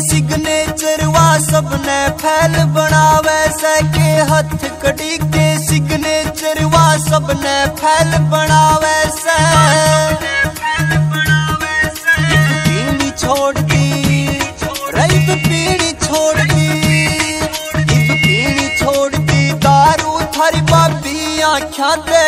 signature वा सबने फैल बनावे सके हथ कड़ी के सिग्नेचर वा सबने फैल बनावे से इब पीढ़ी छोड़ दी रईब पीढ़ी छोड़ दी इब पीढ़ी छोड़ दी दारू थारी बाबी आख्या दे